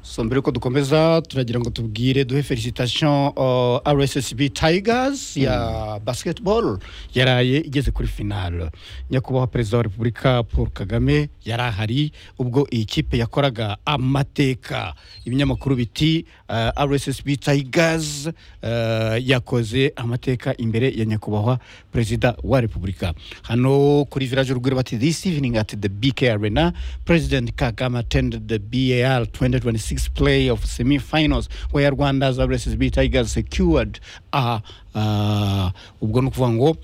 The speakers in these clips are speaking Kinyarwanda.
so mbere yuko dukomeza turagira ngo tubwire duhe felicitation uh, rssb tigers ya basketball yaraye igeze kuri finale nyakubahwa perezida wa repubulika paul kagame yari ahari ubwo iyi kipe yakoraga amateka ibinyamakuru biti uh, rssb tigers uh, yakoze amateka imbere ya nyakubahwa perezida wa repubulika hano kuri village urugwiro bati this evening at the bk arena president kagame attended the bar 2026 play of semi-finals where rwanda's rssb tigers secured a uh, ubwo ni ukuvuga ngo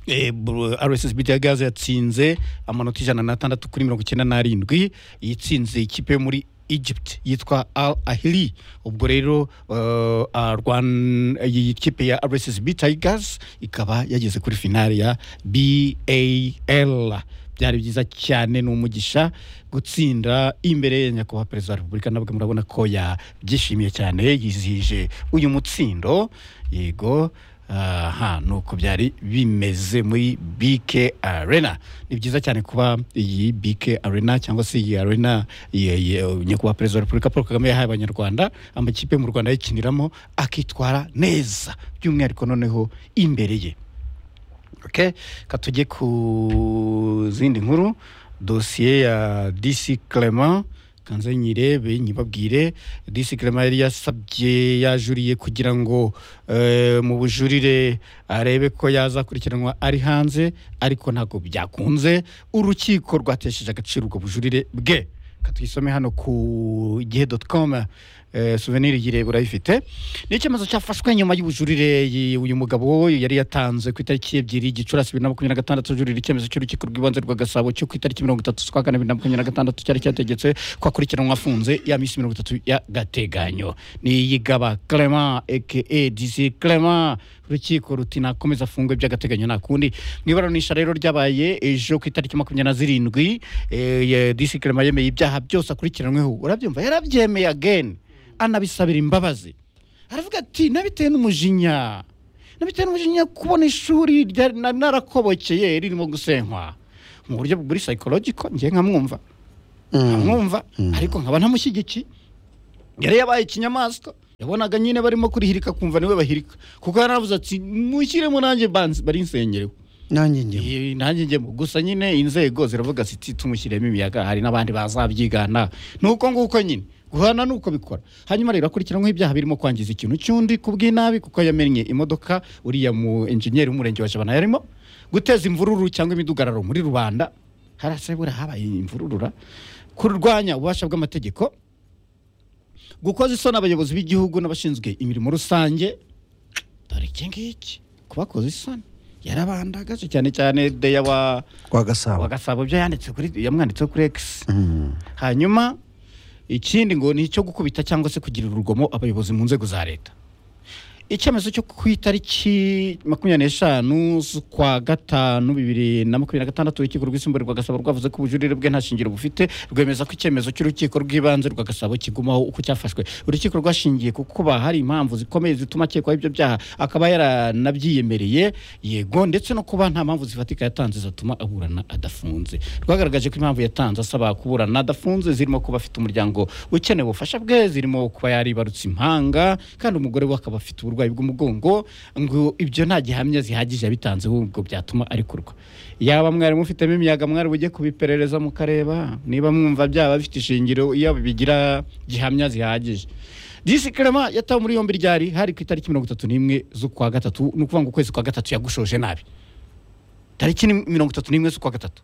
Eh, bro- rssb tigers yatsinze amanota ijana n'atandatu kuri mirongo icyenda n'arindwi yitsinze ikipe yo muri egypt yitwa al ahili ubwo rero uh, ah, Rwan- iyi kipe ya rssb tigers ikaba yageze kuri finale ya bal byari byiza cyane ni umugisha gutsinda imbere ya nyakubahwa perezida wa repubulika nabwo murabona ko yabyishimiye cyane yizihije uyu mutsindo yego aha ni uko byari bimeze muri bk arena ni byiza cyane kuba iyi bk arena cyangwa se iyi arena ye- ye- nyakubahwa perezida wa repubulika paul kagame yahaye abanyarwanda amakipe mu rwanda ayikiniramo akitwara neza by'umwihariko noneho imbere ye okay katujye ku zindi nkuru dosiye ya dc clement kanze nyirebe nyibabwire dc clement yari yasabye yajuriye kugira ngo eh, mu bujurire arebe ko yazakurikiranwa ari hanze ariko ntabwo byakunze urukiko rwatesheje agaciro ubwo bujurire bwe katwisome hano ku gihe doti komu suveniri yireba urayifite ni icyemezo cyafashwe nyuma y'ubujurire y- uyu mugabo yari yatanze ku itariki ebyiri gicurasi bibiri na makumyabiri na gatandatu ajurira icyemezo cy'urukiko rw'ibanze rwa gasabo cyo ku itariki mirongo itatu z'ukwa kane bibiri na makumyabiri na gatandatu cyari cyategetse ko akurikiranwa afunze ya minsi mirongo itatu y'agateganyo ni iyigaba clement aka disi clement urukiko ruti nakomeza afungwe by'agateganyo nta kundi mu iburanisha rero ryabaye ejo ku itariki makumyabiri na zirindwi eh, ye- disi clement yemeye ibyaha byose akurikiranyweho urabyumva yarabyemeye again anabisabira imbabazi aravuga ati nabitewe n'umujinya nabitewe n'umujinya kubona ishuri ryari na- narakobokeye ririmo gusenkwa mu buryo buri psychological njye nkamwumva nkamwumva ariko nkaba ntamushyigikiye yari yabaye ikinyamaswa yabonaga nyine barimo kurihirika kumva niwe bahirika kuko yaravuze ati mushyiremo nanjye banzi barinsenyerewe nanjye njyewe Iyi- nanjye njyemo gusa nyine inzego ziravuga ziti tumushyiremo imiyaga hari n'abandi bazabyigana ni uko nguko nyine guhana ni uko bikora hanyuma rero akurikiranweho ibyaha birimo kwangiza ikintu cy'undi ku bw'inabi kuko yamennye imodoka uriya mu enjeniyeri w'umurenge wa jabana yarimo guteza imvururu cyangwa imidugararo muri rubanda harasabura habaye imvururura kurwanya ububasha bw'amategeko gukoza isoni abayobozi b'igihugu n'abashinzwe imirimo rusange dore iki ngiki kubakoza isoni yarabandagaje cyane cyane deya wa kwa gasabo wa gasabo byo yanditse kuri yamwanditseho kuri x hanyuma ikindi ngo ni icyo gukubita cyangwa se kugirira urugomo abayobozi mu nzego za leta icyemezo cyo ku itariki makumyabiri n'eshanu z'ukwa gatanu bibiri na makumyabiri na gatandatu urukiko rwisumbuye rwa gasabo rwavuze ko ubujurire bwe nta shingiro bufite rwemeza ko icyemezo cy'urukiko rw'ibanze rwa gasabo kigumaho uko cyafashwe urukiko rwashingiye ku kuba hari impamvu zikomeye zituma akekwaho ibyo byaha akaba yaranabyiyemereye yego ndetse no kuba nta mpamvu zifatika yatanze zatuma aburana adafunze rwagaragaje ko impamvu yatanze asaba kuburana adafunze zirimo kuba afite umuryango ukeneye ubufasha bwe zirimo kuba yaribarutse impanga kandi umugore we akaba afite uburwayi bw'umugongo ngo ibyo nta gihamya zihagije yabitanze ahubwo byatuma arekurwa yaba mwari mufitemo imiyaga mwari bujye kubiperereza mukareba niba mwumva byaba bifite ishingiro iyo bigira gihamya zihagije disi clement yatawe muri yombi ryari hari ku itariki mirongo itatu n'imwe z'ukwa gatatu ni ukuvuga ngo ukwezi kwa gatatu yagushoje nabi tariki ni mirongo itatu n'imwe z'ukwa gatatu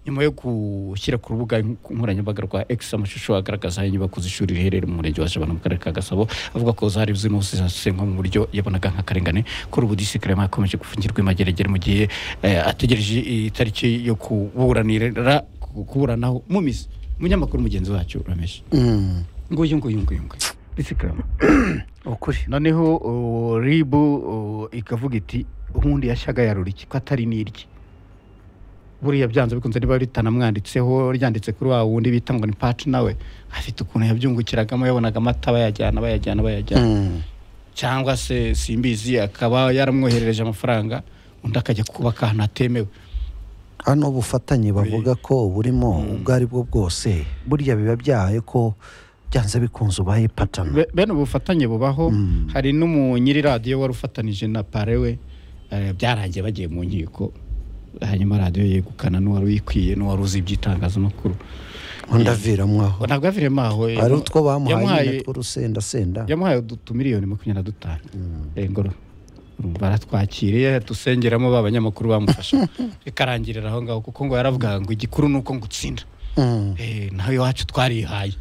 nyuma yo gushyira ku rubuga nkoranyambaga rwa x amashusho agaragaza inyubako z'ishuri riherereye mu murenge wa jabana mu karere ka gasabo avuga ko zari zirimo zisenywa mu buryo yabonaga nk'akarengane kuri ubu disi clement akomeje gufungirwa imageragere mu gihe eh, ategereje itariki yo kuburanira kuburanaho mu mizi umunyamakuru mugenzi wacu rameshi nguyu nguyu nguyu nguyu disi clement ukuri noneho uh, ribu uh, ikavuga iti ubundi yashyaga yarura iki ko atari n'irye buriya byanze bikunze niba ritanamwanditseho ryanditse kuri wa wundi bita ngo ni paci nawe afite ukuntu yabyungukiragamo yabonaga amata bayajyana bayajyana bayajyana cyangwa se simbizi akaba yaramwoherereje amafaranga undi akajya kubaka ahantu hatemewe hano ubufatanye bavuga ko burimo ubwo ari bwo bwose burya biba byahaye ko byanze bikunze ubaye patana Be- bene ubufatanye bubaho Mm. hari n'umunyiri radiyo wari ufatanije na parewe eh, byarangiye bagiye mu nkiko hanyuma radiyo yegukana n'uwari uyikwiye n'uwari uzi iby'itangazamakuru ndaviramo aho ntabwo yaviremo aho eh, hari utwo bamuhaye yamuhaye nyine tw'urusendasenda yamuhaye utumiliyoni makumyabiri na dutanu ngoro baratwakiriye dusengeramo ba banyamakuru bamufasha bikarangirira aho ngaho kuko ngo yaravugaga ngo igikuru ni uko ngutsinda Mm. Eh, naho iwacu twarihaye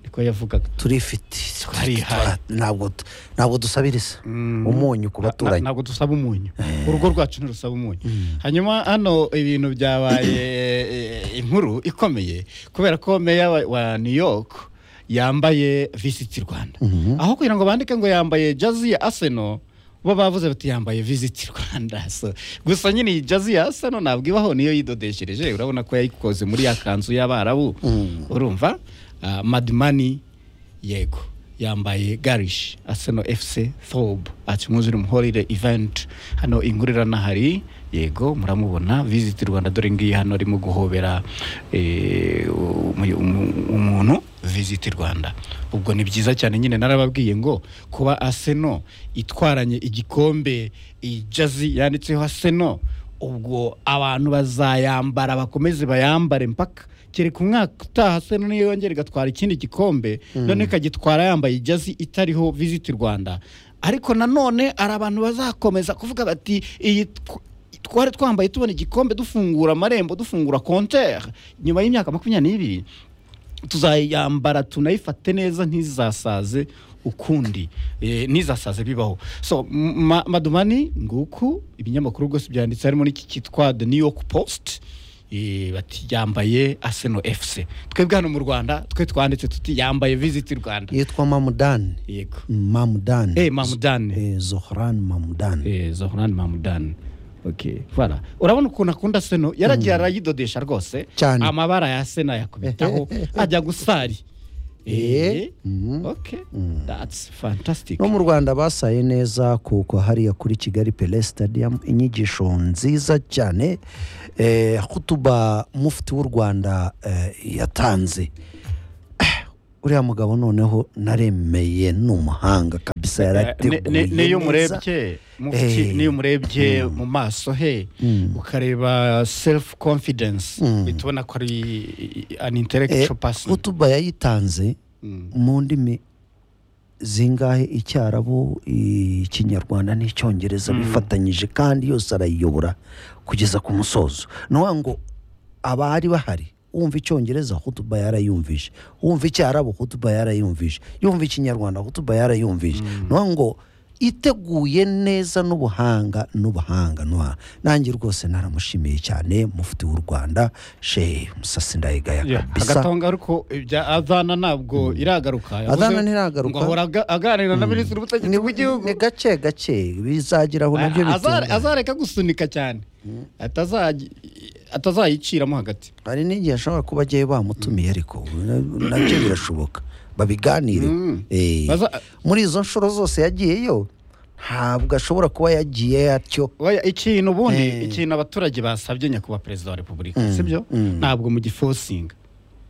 niko yavugaga turifite Twarihaye. ntabwo ntabwo dusabiriza Mm. umunyu ku Na- na- baturanyi ntabwo dusaba umunyu urugo rwacu ntirusaba umunyu hanyuma hano ibintu byabaye eh, inkuru ikomeye kubera ko meya wa- wa new york yambaye visit rwanda Mhm. aho kugira ngo bandike ngo yambaye jazi ya arsenal bo bavuze bati yambaye visit rwanda so gusa nyine iyi jazi ya arsenal ntabwo ibaho niyo yidodeshereje urabona ko yayikoze muri ya kanzu y'abarabu Mm. urumva Ah, madimani yego yambaye garish arsenal fc thob akimuzira umuhorire event hano ingurira nahari yego muramubona visit rwanda dore ngiyi hano arimo guhobera eh, umu- umu- umuntu visit rwanda ubwo ni byiza cyane nyine narababwiye ngo kuba arsenal itwaranye igikombe ijazi yanditseho arsenal ubwo abantu bazayambara bakomeze bayambare mpaka kereka umwaka utaha se niyo yongera igatwara ikindi gikombe noneho ikagitwara yambaye ijazi itariho visit rwanda ariko nanone hari abantu bazakomeza kuvuga bati iyi tw- twari twambaye tubona igikombe dufungura amarembo dufungura kontere nyuma y'imyaka makumyabiri n'ibiri tuzayambara tunayifate neza ntizasaze ukundi eh, ntizasaze bibaho so m- ma- madumani nguku ibinyamakuru rwose byanditse harimo n'iki cyitwa the new york post eh, bati yambaye arsenal fc twebwe hano mu rwanda twe twanditse tuti yambaye visit rwanda yitwa mamudani yego mamudani eh mamudani Eh, zohran mamudani Eh, Zohran Mahmudan okay voilà urabona ukuntu akunda seno yaragiye arayidodesha rwose Cyane. amabara ya sena yakubitaho ajya gusari Eh, eh mhm. okay that's fantastic no mu rwanda basaye neza kuko hariya kuri kigali pele stadium inyigisho nziza cyane eh, hutuba mufti w'u rwanda eh, yatanze Ah, uriya mugabo noneho naremeye ni umuhanga kabisa Ne- ne- yarateguye n'iyo neza. umurebye mufti, Eh. n'iyo umurebye mu maso he ukareba self confidence Mm. uhita ubona ko ari an Eh, intellectual person hutuba yayitanze Mm. mu ndimi zingahe icyarabu ikinyarwanda n'icyongereza bifatanyije kandi yose arayiyobora kugeza ku musozo ni ukuvuga ngo abari bahari wumva icyongereza hutuba yarayumvije wumva icyarabu hutuba yarayumvije yumva ikinyarwanda hutuba yarayumvije ni ukuvuga ngo iteguye neza n'ubuhanga n'ubuhanga n'ubuhanga nanjye rwose naramushimiye cyane mufti w'u rwanda shehe musasi ndayigaya Yeah, kabisa hagati aho ngaho ariko ibya adhana ntabwo iragaruka yavuze Adhana ntiragaruka. ngo ahora aga- aganira na minisitiri w'ubutegetsi bw'igihugu ni gake gake bizageraho nabyo Azare- bitunga azareka gusunika cyane Atazaji- atazayiciramo hagati hari n'igihe ashobora kuba agiye bamutumiye ariko na- nabyo birashoboka babiganire Mm. Eh, Baza- muri izo nshuro zose yagiyeyo ntabwo ashobora kuba yagiye atyo Oya, ikintu ubundi Eh. ikintu abaturage basabye nyakubahwa perezida wa repubulika Mm, sibyo mm. ntabwo mugifosinga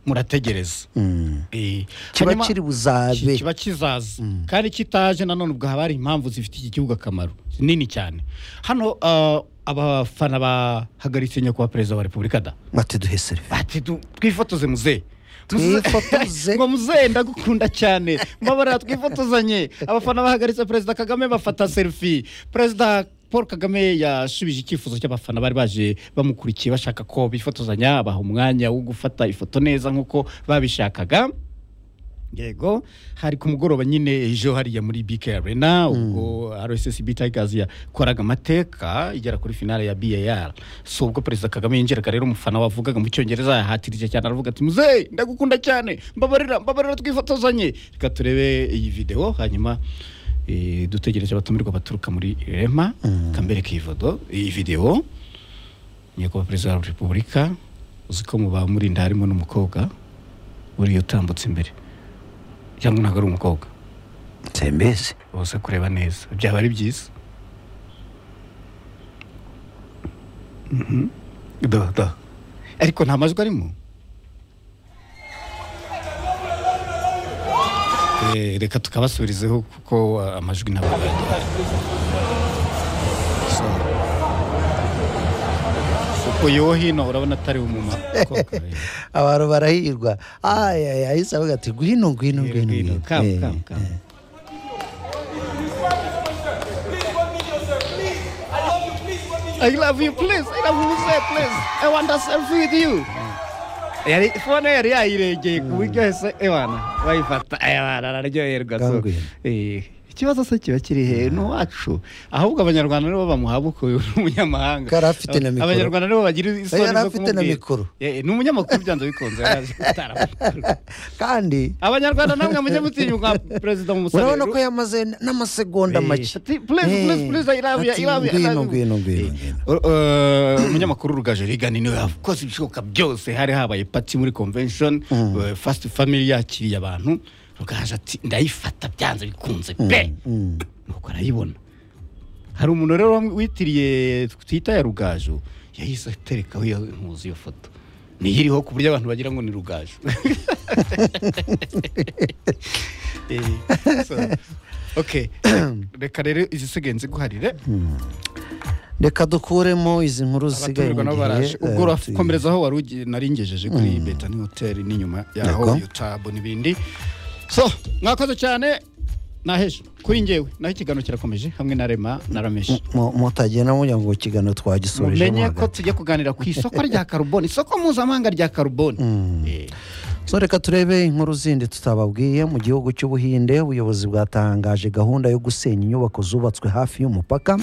murategereza Mm. Eh, kiba hanyuma- kiri ki- buzabe kiba kizaza kandi kitaje nanone ubwo haba hari impamvu zifitiye iki gihugu akamaro nini cyane hano ah, abafana bahagaritse nyakubahwa perezida wa repubulika da bati duhe serivi bati du- twifotoze muzehe Twifotoze. ngo muzehe ndagukunda cyane mbabara twifotozanye abafana bahagaritse perezida kagame bafata selfie perezida paul kagame yashubije icyifuzo cy'abafana bari baje bamukurikiye bashaka ko bifotozanya baha umwanya wo gufata ifoto neza nk'uko babishakaga yego hari ku mugoroba nyine ejo hariya muri bk arena ubwo rssb tigers yakoraga amateka igera kuri finale ya bar so ubwo perezida kagame yinjiraga rero umufana wavugaga mu cyongereza yahatirije cyane aravuga ati muzehe ndagukunda cyane mbabarira mbabarira twifotozanye reka turebe iyi videwo hanyuma eh, dutegereje abatumirwa baturuka muri rema kambereka iyi vodo iyi videwo nyakubahwa perezida wa repubulika uzi ko mu bamurinda harimo n'umukobwa buriya utambutse imbere cyangwa ntabwo ari umukobwa tembeze bose kureba neza byaba ari byiza Mhm. do do ariko nta majwi arimo Eh, reka tukabasubirizeho kuko ah, amajwi ntabwo arahari. So. uko yo hino urabona atari umuma koka, eh. abantu barahirwa ahise avuga ati ngwino ngwino ngwino Ngwino, ngwino." come, Eh, come, come. eh. I love you please I love you say please I want a selfie with you yari fone yari yayirengeye ku buryo hese ebana bayifata ebana araryoherwa so Kangwira. eh, ikibazo se kiba kiri he ni uwacu ahubwo abanyarwanda nibo bamuhaba uko umunyamahanga Ko yari afite na mikoro. abanyarwanda nibo bagira isoni Yari zo afite na kumubwira. mikoro. Eh, ni umunyamakuru byanze bikunze yari aje gutara. kandi abanyarwanda namwe mujye mutinya nka perezida mu musaruro urabona ko yamaze n'amasegonda make Eh, ati ngwino ngwino ngwino ngwino umunyamakuru rugaje rigani niwe yakoze ibishoboka byose hari habaye pati muri convention eh, first family yakiriye abantu rugaje ati ndayifata byanze bikunze pe Mm. nuko arayibona hari umuntu rero wam- witiriye twita ya rugajo yahise aterekaho iyo ntuzi iyo foto niyo iriho ku buryo abantu bagira ngo ni rugajo Eh, so, okay reka rero izisigaye nziguharire reka dukuremo izi nkuru zisigaye abatumirwa nabo baraje ubwo urakomerezaho wari ugi- nari ngejeje kuri betani hoteli n'inyuma yaho D'accord. yutabu n'ibindi so mwakoze cyane naheje kuri ngewe naho ikiganiro kirakomeje hamwe na rema na rameshi mutagenda mujya ngo ikiganiro twagisurije mumenye ko tujya kuganira ku isoko rya karuboni isoko mpuzamahanga rya karuboni Eh, so reka turebe inkuru zindi tutababwiye mu gihugu cy'ubuhinde ubuyobozi bwatangaje gahunda yo gusenya inyubako zubatswe hafi y'umupaka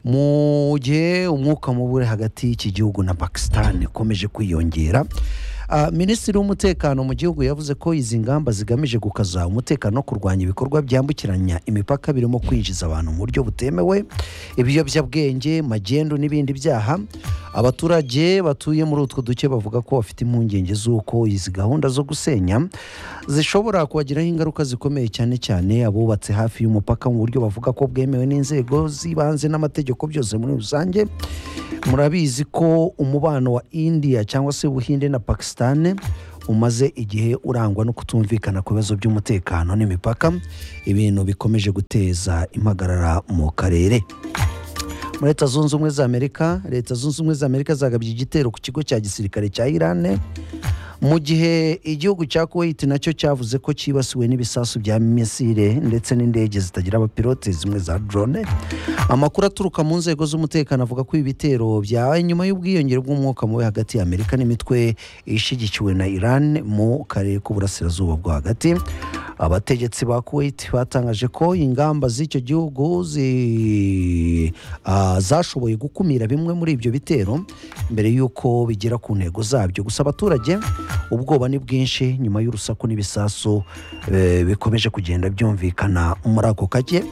mu gihe umwuka mubi uri hagati y'iki gihugu na pakisitani ukomeje kwiyongera Ah, minisitiri w'umutekano mu gihugu yavuze ko izi ngamba zigamije gukaza umutekano no kurwanya ibikorwa byambukiranya imipaka birimo kwinjiza abantu mu buryo butemewe ibiyobyabwenge magendu n'ibindi byaha abaturage batuye muri utwo duce bavuga ko bafite impungenge z'uko izi gahunda zo gusenya zishobora kubagiraho ingaruka zikomeye cyane cyane abubatse hafi y'umupaka mu buryo bavuga ko bwemewe n'inzego z'ibanze n'amategeko byose muri rusange murabizi ko umubano wa indiya cyangwa se ubuhinde na pakisitani umaze igihe urangwa no kutumvikana ku bibazo by'umutekano n'imipaka ibintu bikomeje guteza impagarara mu karere muri leta zunze ubumwe za amerika leta zunze ubumwe za amerika zagabye igitero ku kigo cya gisirikare cya irani mu gihe igihugu cya kuwait nacyo cyavuze ko cyibasiwe n'ibisasu bya misile ndetse n'indege zitagira abapilote zimwe za drone amakuru aturuka mu nzego z'umutekano avuga ko ibi bitero byabaye nyuma y'ubwiyongere bw'umwuka mubi hagati ya amerika n'imitwe ishyigikiwe na iran mu karere k'uburasirazuba bwo hagati abategetsi ba kuwait batangaje ko ingamba z'icyo gihugu zi- ah, zashoboye gukumira bimwe muri ibyo bitero mbere y'uko bigera ku ntego zabyo gusa abaturage ubwoba ni bwinshi nyuma y'urusaku n'ibisasu eh, bikomeje kugenda byumvikana muri ako kage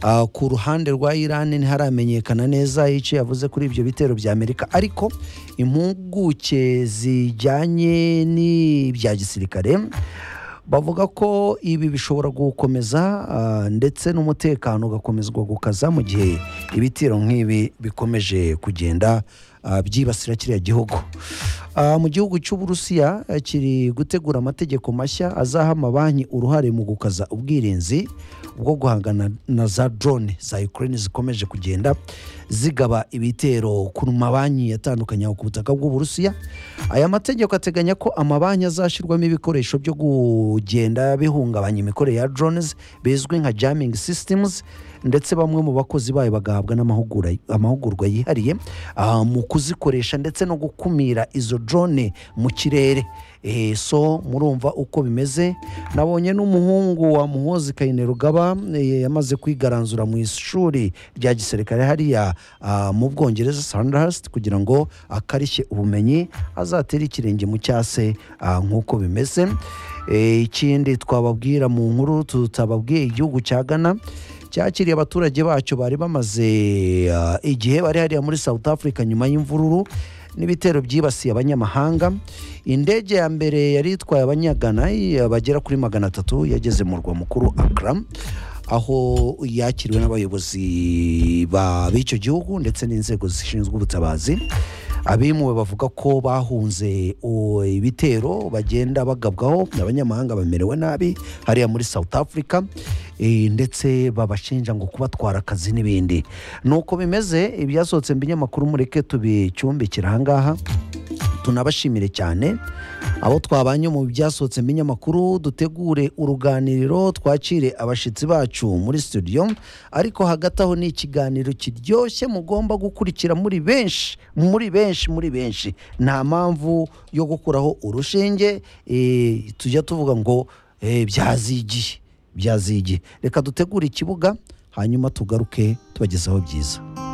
Ah, ku ruhande rwa irani ntiharamenyekana neza icyo yavuze kuri ibyo bitero bya amerika ariko impuguke zijyanye n'ibya gisirikare bavuga ko ibi bishobora gukomeza ah, ndetse n'umutekano ugakomezwa gukaza mu gihe ibitiro nk'ibi bikomeje kugenda ah, byibasira kiriya gihugu Ah, mu gihugu cy'uburusiya eh, kiri gutegura amategeko mashya azaha amabanki uruhare mu gukaza ubwirinzi bwo guhangana na za drone za ukraine zikomeje kugenda zigaba ibitero ku mabanki yatandukanye aho ku butaka bw'uburusiya aya mategeko ateganya ko amabanki azashyirwamo ibikoresho byo kugenda bihungabanya imikorere ya drones bizwi nka jamming systems ndetse bamwe mu bakozi bayo bagahabwa n'amahugura- amahugurwa yihariye ah, mu kuzikoresha ndetse no gukumira izo drone mu kirere Eh, so murumva uko bimeze nabonye n'umuhungu wa muhozi kayine rugaba eh, yamaze kwigaranzura mu ishuri rya gisirikare hariya ah, mu bwongereza sandhurst kugira ngo akarishye ubumenyi azatere ikirenge mu cyase ah, nk'uko bimeze Eh, ikindi twababwira mu nkuru tutababwiye igihugu cya ghana cyakiriye abaturage bacyo bari bamaze ah, igihe bari hariya muri south africa nyuma y'imvururu n'ibitero byibasiye abanyamahanga indege ya mbere yari itwaye abanyagana eh, bagera kuri magana atatu yageze mu rwa mukuru akra aho yakiriwe n'abayobozi ba- b'icyo gihugu ndetse n'inzego zishinzwe ubutabazi abimuwe bavuga ko bahunze o- ibitero bagenda bagabwaho abanyamahanga bamerewe nabi hariya muri south africa eh, ndetse babashinja ngo kubatwara akazi n'ibindi ni uko bimeze ibyasohotse mu binyamakuru mureke tubicumbikira ahangaha tunabashimire cyane abo twabanye mu byasohotse mu binyamakuru dutegure uruganiriro twakire abashyitsi bacu muri studio ariko hagati aho ni ikiganiro kiryoshye mugomba gukurikira muri benshi muri benshi muri benshi nta mpamvu yo gukuraho urushinge eh, tujya tuvuga ngo eh, byazigiye byazigiye reka dutegure ikibuga hanyuma tugaruke tubagezaho byiza